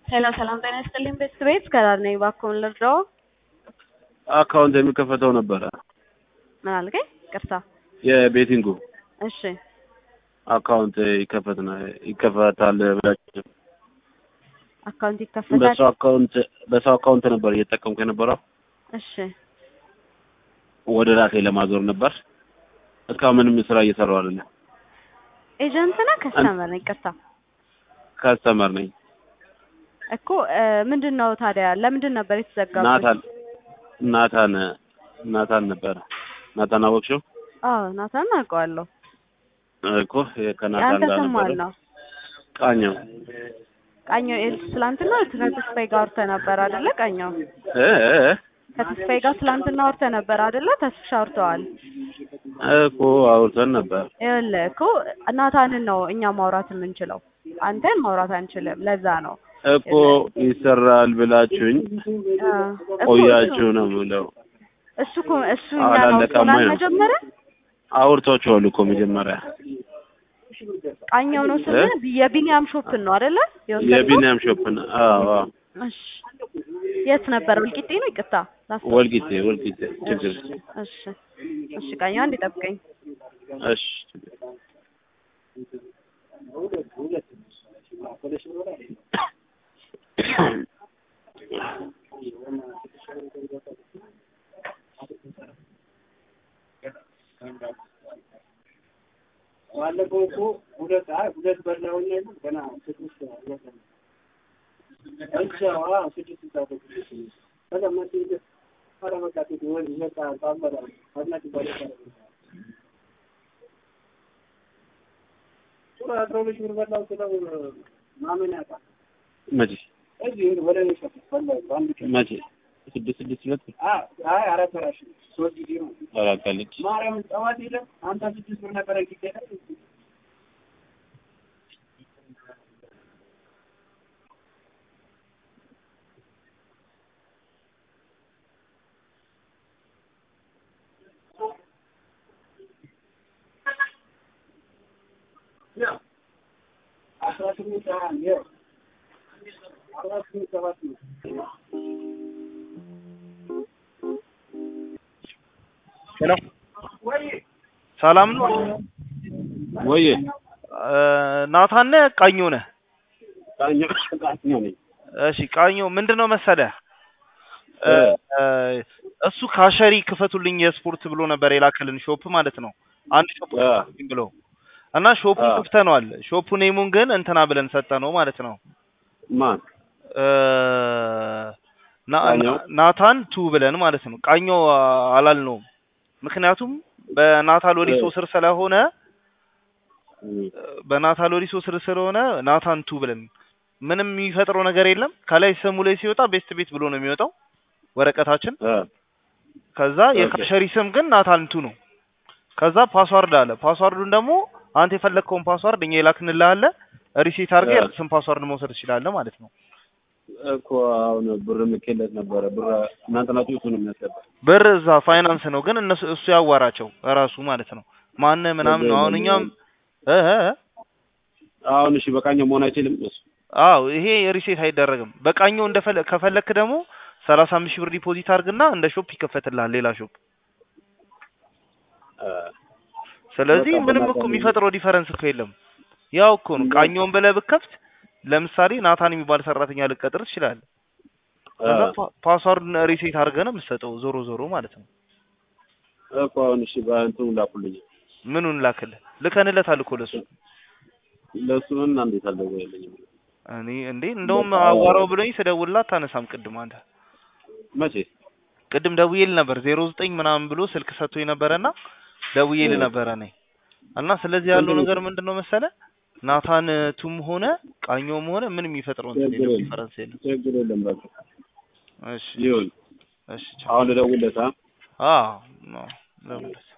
ሄሎ ሰላም ጤና ይስጥልኝ ቤት ቤት ከዳር ነኝ እባክዎን ልርዳዎ? አካውንት የሚከፈተው ነበረ ምን አልከኝ? ቅርታ የቤቲንጉ እሺ አካውንት ይከፈት ይከፈታል ብላችሁ አካውንት ይከፈታል። በሰው አካውንት በሰው አካውንት ነበር እየተጠቀምኩ የነበረው እሺ ወደ ራሴ ለማዞር ነበር። እስካሁን ምንም ስራ እየሰራሁ አይደለም። ኤጀንት ነህ ከስተመር ነኝ? ቅርታ ከስተመር ነኝ። እኮ እ ምንድን ነው ታዲያ ለምንድን ነበር የተዘጋው? ናታን ናታን ናታን ነበረ። ናታን አወቅሽው? አዎ ናታን አውቀዋለሁ። እኮ ከናታን የአንተ ጋር ስም ማን ነበረ። ነው? ቃኘው ቃኘው ኤልስ ትላንትና ከተስፋዬ ጋር አውርተህ ነበር አይደለ? ቃኘው እ እ ከተስፋዬ ጋር ትላንትና አውርተህ ነበር አይደለ? ተስፍሽ አውርተዋል። እኮ አውርተን ነበር። ይኸውልህ እኮ ናታንን ነው እኛ ማውራት የምንችለው፣ አንተን ማውራት አንችልም። ለዛ ነው እኮ ይሰራል ብላችሁኝ እ እኮ ቆያችሁ ነው የምለው። እሱ እኮ እሱ እኛን አላለቀማ አውርቶናል ነው። መጀመሪያ አውርቷችኋል እኮ መጀመሪያ ቃኘው ነው ስምህ? የቢኒያም ሾፕን ነው አይደለ? የወሰድከው? የቢኒያም ሾፕን። አዎ አዎ። እሺ የት ነበር? ወልቂጤ ነው? ይቅርታ ላስታውስ። ወልቂጤ ወልቂጤ ችግር እሺ እሺ ቃኘው አንዴ ጠብቀኝ። እሺ ባለፈው እኮ ሁለት አይ ሁለት በላሁኝ አይደል? ገና ስድስት ሁለት ነው። እሺ አዎ ስድስት ሰዓት ከዛ መቼ ሄደ? ኧረ በቃ ቴዲ ወይ በቃ ታመራ አድናቂ ባለ ሱራ አስራ ሁለት ሺህ ብር በላው ስለው ማመን ያጣል። መቼ እዚህ ወደ እኔ ሰፈር በላው በአንድ ቀን መቼ ስድስት ስድስት ሁለት አ- አይ አራት ወራሽ ሶስት ጊዜ ነው አራቃለች ማርያምን ጠዋት የለም አንተ ስድስት ብር ነበረ ጊዜ አስራ ስምንት ሰዓት ይኸው አስራ ስምንት ሰባት ነው ሄሎ ወይ ሰላም ነው? ወይ እ ናታን ነህ? ቃኘው ነህ? ቃኘው ቃኘው ነኝ እሺ ቃኘው ምንድነው መሰለህ እ እ እ እሱ ካሸሪ ክፈቱልኝ የስፖርት ብሎ ነበር የላከልን ሾፕ ማለት ነው። አንድ ሾፕ አ ክፈቱልኝ ብሎ እና ሾፑን አ ከፍተነዋል። ሾፑ ኔሙን ግን እንትና ብለን ሰጠነው ማለት ነው። ማን እ ና- ቃኘው? ና- ናታን ቱ ብለን ማለት ነው። ቃኘው አ- አላልነውም። ምክንያቱም በናታ ሎሪሶ ስር ስለሆነ እም፣ በናታ ሎሪሶ ስር ስለሆነ ናታን ቱ ብለን ምንም የሚፈጥረው ነገር የለም። ከላይ ስሙ ላይ ሲወጣ ቤስት ቤት ብሎ ነው የሚወጣው ወረቀታችን። አ ከዛ ኦኬ የካሸሪ ስም ግን ናታን ቱ ነው። ከዛ ፓስዋርድ አለ። ፓስዋርዱን ደግሞ አንተ የፈለግከውን ፓስዋርድ እኛ የላክንልህ አለ። ሪሴት አድርገህ አ የራስህን ፓስዋርድ መውሰድ ትችላለህ ማለት ነው። እኮ አሁን ብር ምኬለት ነበረ። ብር እናንተ ናችሁ እሱ ነው የሚያስገባ። ብር እዛ ፋይናንስ ነው ግን እነሱ እሱ ያዋራቸው እራሱ ማለት ነው። ማነህ ምናምን ነው። አሁን እኛም እ እ እ አሁን እሺ በቃኘው መሆን አይችልም እሱ አዎ ይሄ ሪሴት አይደረግም። በቃኘው እንደፈለ ከፈለክ ደግሞ ሰላሳ አምስት ሺህ ብር ዲፖዚት አድርግና እንደ ሾፕ ይከፈትልሃል ሌላ ሾፕ። አ ስለዚህ በቃ ምንም እኮ በናታን የሚፈጥረው ዲፈረንስ እኮ የለም። ያው እኮ ነው። ቃኘውን ብለህ ብከፍት ለምሳሌ ናታን የሚባል ሰራተኛ ልቀጥር ትችላለህ። አ ከዛ ፓ- ፓስዋርዱን ሪሴት አድርገህ ነው የምትሰጠው ዞሮ ዞሮ ማለት ነው። እኮ አሁን እሺ በእንትኑ ላኩልኝ ምኑን ላክልህ? ልከንለታል እኮ ለሱ። ለሱ እና እንዴት አልደወለልኝም? እኔ እንዴ እንደውም በቃ አዋራው ብሎኝ ስደውልላት አታነሳም። ቅድም አንተ መቼ ቅድም ደውዬልህ ነበር ዜሮ ዘጠኝ ምናምን ብሎ ስልክ ሰጥቶኝ ነበረና ደውዬልህ ነበረ እኔ እና ስለዚህ ያለው እንትን ነገር ምንድን ነው መሰለህ ናታን ቱም ሆነ ቃኘውም ሆነ ምንም የሚፈጥረው እንትን ችግር የለም የለም ዲፈረንስ የለም። ችግር የለም በቃ እሺ ይሁን። እሺ ቻው። አሁን ልደውልለት አ አዎ ነው ደውልለት።